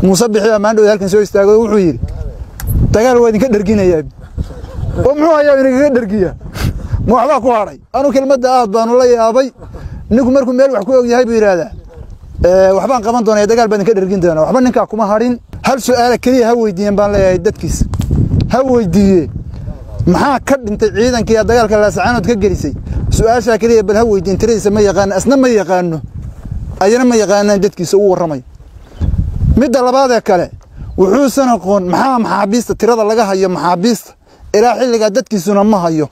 muuse bixi baa maandhow halkan soo istaago wuxuu yidhi dagaal waa idinka dherginayaa oo muxuu hayaa idinkaga dhergiya ma waxbaa ku hadhay anu kelmadda aad baanu la yaabay ninku markuu meel wax ku og yahay buu yidhaahdaa waxbaan qaban doonaya dagaal baa idinka dhergin doona waxba ninkaa kuma hadhin hal su'aala keliya ha weydiiyeen baan leeyahay dadkiisa ha weydiiye maxaa ka dhintay ciidankii dagaalka laasacaanood ka gelisay su-aashaa keliya bal ha weydiin tiradiisa ma yaqaano asna ma yaqaano ayana ma yaqaanaan dadkiisa u warramay midda labaadee kale wuxuusan aqoon maxaa maxaabiista tirada laga hayo maxaabiista ilaa xilligaa dadkiisuna ma hayo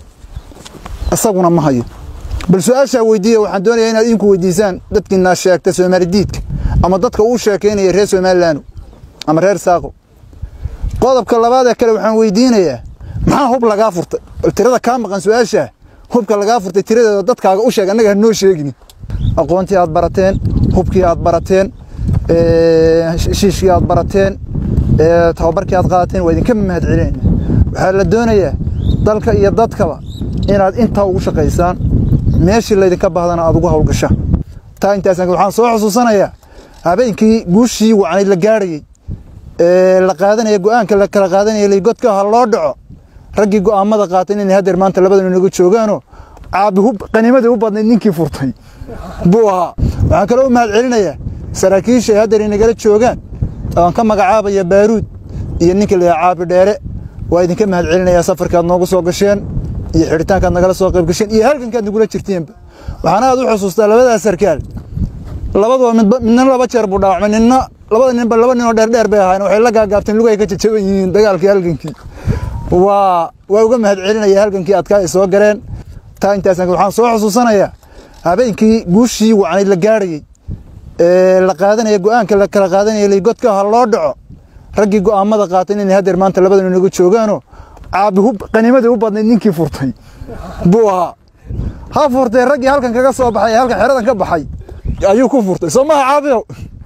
isaguna ma hayo bal su-aashaa weydiiya waxaan doonayaa inaad idinku weydiisaan dadkiinaa sheegta soomaali diidka ama dadka uu sheekaynaya reer somalilan ama reer saaqo qodobka labaadee kale waxaan weydiinayaa maxaa hub lagaa furtay bal tirada kaa maqan su-aashaa hubka lagaa furtay tiradeeda dadkaaga u sheeg annaga hanoo sheegin aqoontii aad barateen hubkii aad barateen shiishkii aad barateen tababarkii aad qaadateen waa idinka mahad celinayna waxaa la doonayaa dalka iyo dadkaba inaad intaa ugu shaqaysaan meeshii laydinka bahdana aad ugu hawlgasha taa intaasaan waxaan soo xusuusanayaa habeenkii guushii wacnayd la gaarhayey ee la qaadanaya go'aanka la kala qaadanaya ligodka ha loo dhaco raggii go'aamada qaatay inay hadeer maanta labadanu inaga joogaanoo caabi qanimadii u badnayd ninkii furtay buu ahaa waxaan kaloo u mahad celinayaa saraakiisha ay hadeer inagala joogaan aan ka magacaabaya baaruud iyo ninka la caabi dheere waa idinka mahad celinayaa safarkaad noogu soo gasheen iyo xidhitaankaad nagala soo qayb gasheen iyo halgankaad nagula jirteenba waxaana aad u xusuustaa labadaas sarkaal labaduba midna laba jeer buu dhaawacmay ninna labada ninba laba ninoo dheerdheer bay ahaayeen waxay la gaagaabteen lugay ka jajaban yihiin dagaalkii halgankii waa waa uga mahad celinaya halgankii adkaa ay soo galeen taa intaasaan waxaan soo xusuusanayaa habeenkii guushii wacnayd la gaarhayey ee la qaadanaya go'aanka la kala qaadanaya ligodka ha loo dhaco raggii go'aamada qaatay inay hadeer maanta labadanu inaga joogaanoo caabi qanimadii u badnayd ninkii furtay buu ahaa ha furtay raggii halkan kaga soo baxay halkan xeradan ka baxay ayuu ku furtay soo maha caabiyow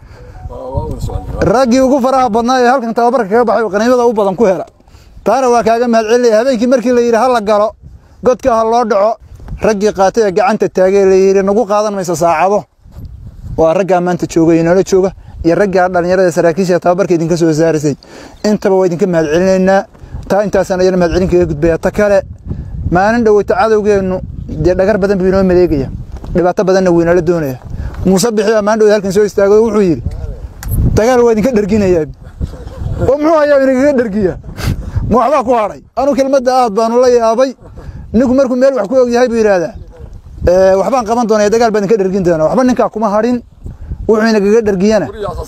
raggii ugu faraha badnaa ee halkan tababarka kaga baxay qaniimada u badan ku hela taana waa kaaga mahad celinaya habeenkii markii la yidhi ha la galo godka ha loo dhaco raggii qaatay ee gacanta taagay la yidhi nagu qaadan mayso saacado waa raggaa maanta jooga iyo noola jooga iyo raggaa dhallinyarada saraakiisha tababarka idinka soo saarisay intaba waa idinka mahad celinaynaa taa intaasaan ayana mahad celin kaga gudbaya ta kale maalin dhoweyta cadowgeennu dee dhagar badan buu inoo maleegaya dhibaato badanna wuu inala doonaya muuse bixi baa maalin dhowey halkan soo istaago wuxuu yidhi dagaal waa idinka dherginayaa oo muxuu hayaa idinkaga dhergiya ma waxbaa ku hadhay anu kelmadda aad baanu la yaabay ninku markuu meel wax ku og yahay buu yidhaahdaa waxbaan qaban doonaya dagaal baa idinka dhergin doona waxba ninkaa kuma hadhin wuxuu inagaga dhergiyana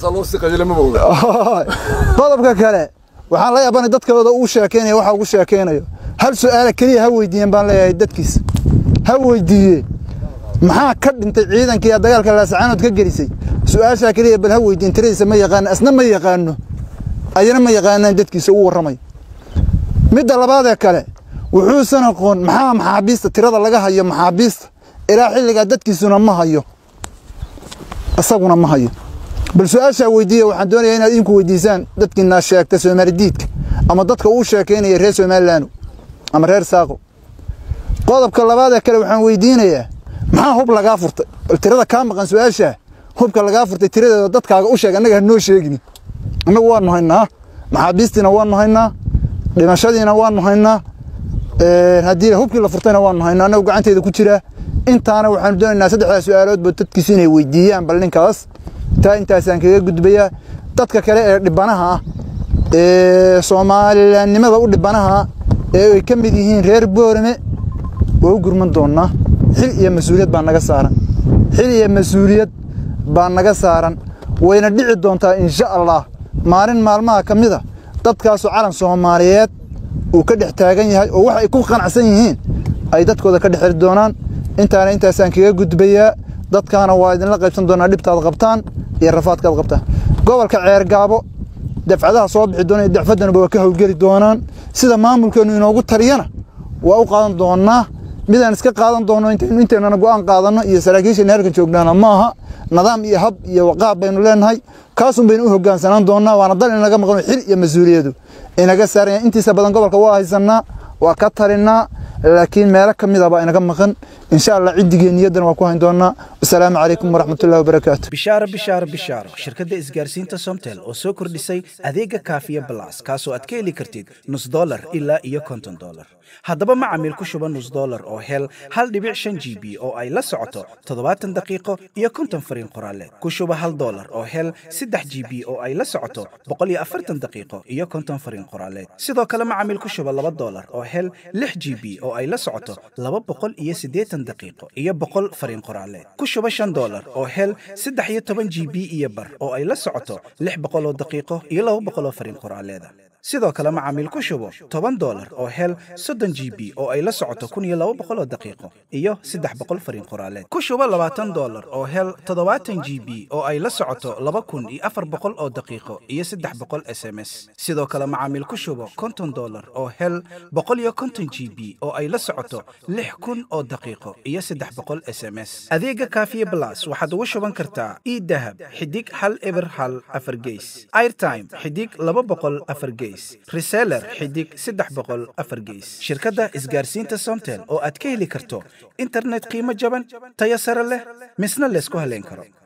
qodobka kale waxaan la yaabanay dadkooda uu sheekeynayo waxa ugu sheekeynayo hal su'aala keliya ha weydiiyeen baan leeyahay dadkiisa ha weydiiye maxaa ka dhintay ciidankii dagaalka laasacaanood ka gelisay su-aashaa keliya bal ha weydiin tiradiisa ma yaqaano asna ma yaqaano ayana ma yaqaanaan dadkiisa u warramay midda labaadee kale wuxuusan aqoon maxaa maxaabiista tirada laga hayo maxaabiista ilaa xilligaa dadkiisuna ma hayo isaguna ma hayo bal su-aashaa weydiiya waxaan doonayaa inaad idinku weydiisaan dadkiinaa sheegta soomaali diidka ama dadka uu sheekaynaya reer somalilan ama reer saaqo qodobka labaadee kale waxaan weydiinayaa maxaa hub lagaa furtay bal tirada kaa maqan su-aashaa hubka lagaa furtay tiradeeda dadkaaga u sheeg annaga hanoo sheegin annagu waanu haynaa maxaabiistiina waanu haynaa dhimashadiina waanu haynaa haddii hubkii la furtayna waanu haynaa annagu gacanteeda ku jiraa intaana waxaanu doonaynaa saddexdaa su-aaloodba dadkiisu inay weydiiyaan bal ninkaas taa intaasaan kaga gudbayaa dadka kale ee dhibanaha ah ee soomaalilannimada u dhibanaha ee ay ka mid yihiin reer boorame waa u gurman doonnaa xil iyo mas-uuliyad baa naga saaran xil iyo mas-uuliyad baa naga saaran wayna dhici doontaa insha allah maalin maalmaha ka mid a dadkaasu calan soomaaliyeed uu ka dhex taagan yahay oo wax ay ku qanacsan yihiin ay dadkooda ka dhex xiri doonaan intaana intaasaan kaga gudbayaa dadkaana waa idinla qaybsan doonaa dhibtaad qabtaan iyo rafaadkaad qabtaan gobolka ceergaabo dafcadaha soo bixi doona dacfaddanaba waa ka howlgeli doonaan sida maamulkeennu inoogu taliyana waa u qaadan doonnaa midaan iska qaadan doonno inteennana go'aan qaadanno iyo saraakiishayna halkan joognaana maaha nidaam iyo hab iyo waqaab baynu leenahay kaasun baynu u hoggaansanaan doonnaa waana dal inaga maqano xil iyo mas-uuliyadu inaga saaranya intiisa badan gobolka waa haysannaa waa ka talinaa laakiin meelo ka mid ah baa inaga maqan insha allah ciddigeen niyadan waa ku hayn doonaa wasalaamu calaykum waraxmatullahi wabarakaatu bishaaro bishaaro bishaaro shirkadda isgaarsiinta somtel oo soo kordhisay adeega kaafiya balas kaasoo aad ka heli kartid nus dolar ilaa iyo konton dolar haddaba macamiil ku shuba nus dolar oo hel hal dhibic shan g b oo ay la socoto toddobaatan daqiiqo iyo konton fariin qoraaleed ku shuba hal dolar oo hel saddex g b oo ay la socoto boqol iyo afartan daqiiqo iyo konton fariin qoraaleed sidoo kale macamiil ku shuba laba dolar oo hel lix g b oo ay la socoto laba boqol iyo siddeetan daqiiqo iyo boqol fariin qoraaleed ku shuba shan dolar oo hel saddex iyo toban g b iyo bar oo ay la socoto lix boqol oo daqiiqo iyo laba boqol oo fariin qoraaleeda sidoo kale macaamiil ku shubo toban dolar oo hel soddon g b oo ay la socoto kun iyo laba boqol oo daqiiqo iyo saddex boqol fariin qoraaleed ku shubo labaatan dolar oo hel toddobaatan g b oo ay la socoto laba kun iyo afar boqol oo daqiiqo iyo saddex boqol s m s sidoo kale macaamiil ku shubo konton dolar oo hel boqol iyo konton g b oo ay la socoto lix kun oo daqiiqo iyo saddex boqol s m s adeega kaafiye blas waxaad ugu shuban kartaa idahab xidig hal eber hal afar geys airtime xidig laba boqol afar geys reseller xidig saddex boqol afar geys shirkadda isgaarsiinta somtel oo aad ka heli karto internet qiimo jaban tayo sare leh misna laysku haleyn karo